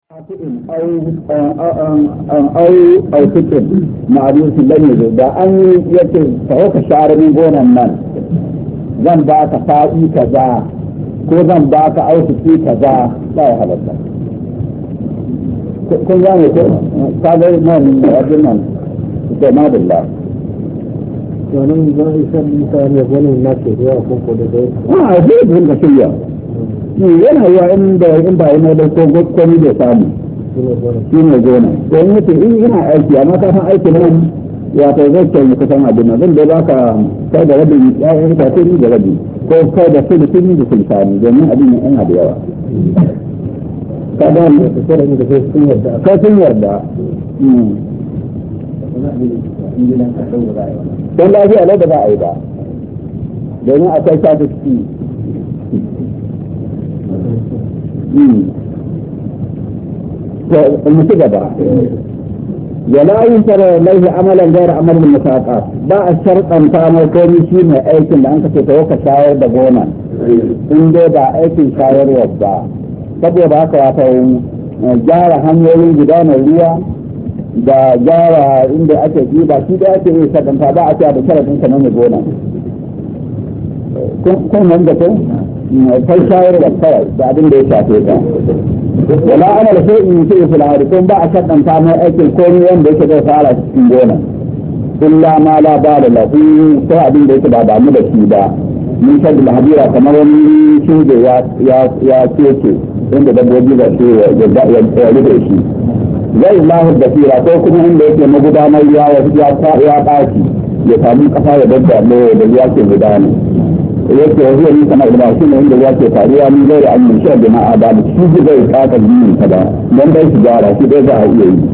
au au fikin ma'arufi lan yazo da an yace ka ka share min gonan nan zan ba ka fa'i kaza ko zan ba ka auki kaza ba ya halatta kun gane ko ka ga nan abin nan da madalla wannan za a isa mutane wani na ke zuwa ko ko da dai a zai bin da shirya yana yiwa inda in ba yana da ko komi da samu shi ne gona don yace in ina aiki amma ka san aiki nan wato zai ce mu kusan abin nan zan da baka kai da rabin ƴaƴan itace ni da rabi ko kai da sulusi ni da sulusani domin abin nan yana da yawa ka ga da da sai sun yarda ka sun yarda don lafiya lau da za a yi ba domin akwai sa ciki mu ci gaba ولا ينكر عليه عملا غير عمل المساقات ba a sharɗanta mai komi shi ne aikin da an kace ta ka shayar da gona in dai ba aikin shayarwa ba saboda haka wata gyara hanyoyin gudanar ruwa da gyara inda ake ji ba shi da ake yi sharɗanta ba a cewa da sharaɗin ka mai gona kun nan da kun kai shayarwa kawai da abin da ya shafe ka wala ana da sai in ce fil harikun ba a shaddanta mai aikin komai wanda yake zai fara cikin gona illa ma la ba da lahu ko abin da yake ba damu da shi ba mun shaddu hadira kamar wani shinge ya ya ya keke inda dabbobi da su ya ya ya da shi zai lahu da fira ko kuma inda yake magudanar ya ya ya ɓaci ya samu kasa ya dadda da ya ke gudana yake wa zuwa nisa mai shi ne inda ya ke faruwa ni zai da annin shi da ma'a ba da shi zai kaka jini ka ba don dai shi gyara shi dai za a iya yi.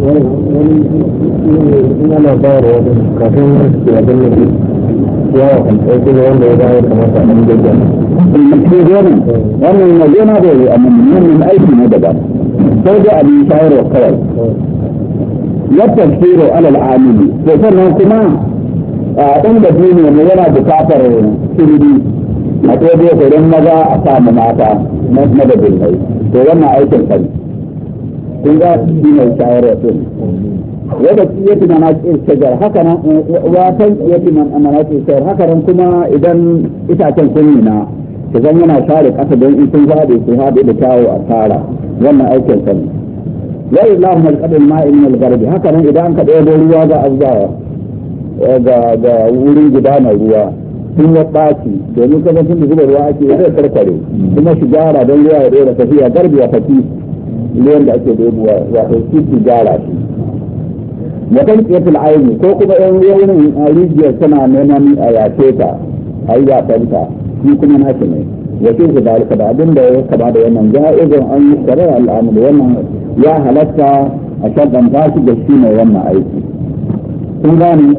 ina na ba da wani kafin su ya gani ne ya kan ɗauki da wanda ya bayar kamar sa ɗan gajiya Cikin gona wannan na gona da yi amma wannan aiki ne daban sai dai abin shayarwa kawai. Yadda shiro alal amili to sannan kuma a inda duniya ne yana bukatar sirri a ɗaya gurin maza a samu mata na da birnai to wannan aikin sani kun ga shi ne shayarwa din wadda ya fi mana shajar haka nan watan ya fi mana shajar haka nan kuma idan itacen kunni na ta zan yana share ƙasa don in sun zaɓe su haɗe da kyawu a tara wannan aikin sani ya yi lahu malƙadin ma'in malgarbi haka nan idan ka ɗaya ruwa ga abubuwa ga wurin gudanar ruwa sun ya ɓaci domin kuma sun da zuba ruwa ake zai karkare kuma shi gyara don ruwa ya ɗora tafiya garbi ya faki ruwan da ake ɗebuwa wato shi su gyara shi wadan ƙetul aini ko kuma yan wurin rijiyar tana neman a yace ta a yi yafanta shi kuma na shi ne ya ce su dalika da abin da ya kama da wannan ja'izin an yi shari'a al'amur wannan ya halatta a shaɗanta shi da shi ne wannan aiki kun gane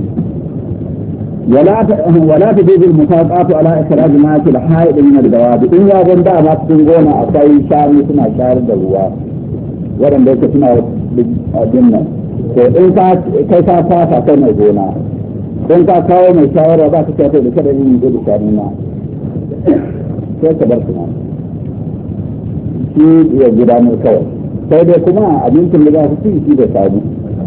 ولا تجوز المساقات على إخراج ما في الحائط من الدواب إن يا بندا ما تكون أقوي شامي سنا شار دلوا ورن ليك سنا دينا إن كا كيسا فاتا كنا gona in ka kawo mai shawara ba ka ce da kada yin gudu shani na sai ka bar kuma shi ya gudanar kawai sai dai kuma abincin da za su ci shi da sami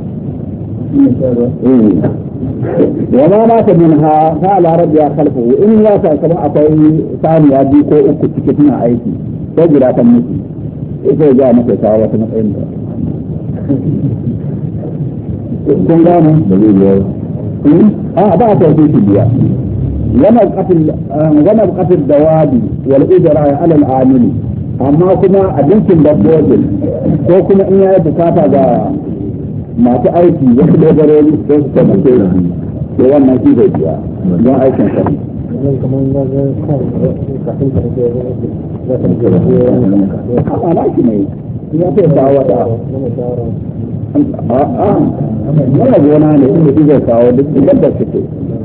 وما مات منها فعلى ربها خلفه إن يا كما أقوي ثاني أبي كو أكو تكتنا أيتي تجرى تمتي إذا جاء مكة ساوة مطعم kun gane a ba ta fi shi biya yana bukatar dawabi wal ujra ala al amili amma kuma abincin dabbobin ko kuma in yayi bukata ga masu aiki wasu dogarori don su taimake shi da wannan shi zai biya don aikin sa a na shi ne ya fi kawo da a'a mana gona ne inda shi zai kawo duk yadda suke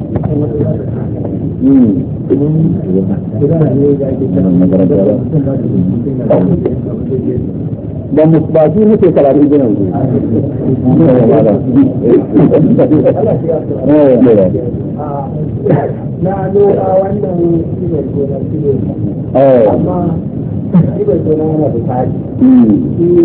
da ba shi nake karatu gina na noma wannan shi ne gona shi ne amma shi ne gona yana da tsari